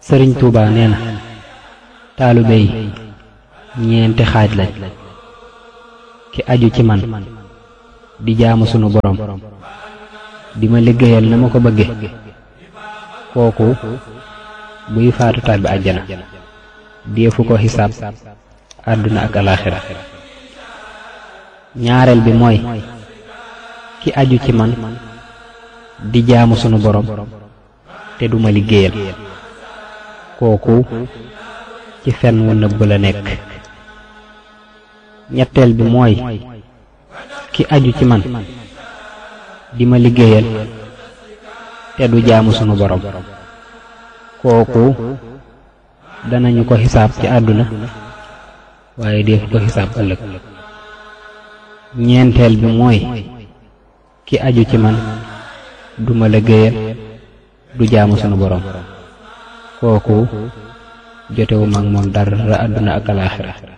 sëriñ Tuuba nee na taalibe yi ñeenti xaaj lañ ki aju ci man di jaamu sunu borom di ma liggéeyal na ma ko bëgge kooku buy faatu tàbbi àjjana deefu ko xisaab àdduna ak alaaxira ñaareel bi mooy ki aju ci man di jaamu sunu borom te duma liggéeyal kooku ci fen wu nëbb la nekk ñetteel bi mooy ki aju ci man di ma liggéeyal te du jaamu sunu borom kooku danañu ko xisaab ci àdduna waaye def ko xisaab ëllëg ñeenteel bi mooy ki aju ci man du ma liggéeyal du jaamu sunu borom kooku jotewu mag moom dara àdduna ak alaaxira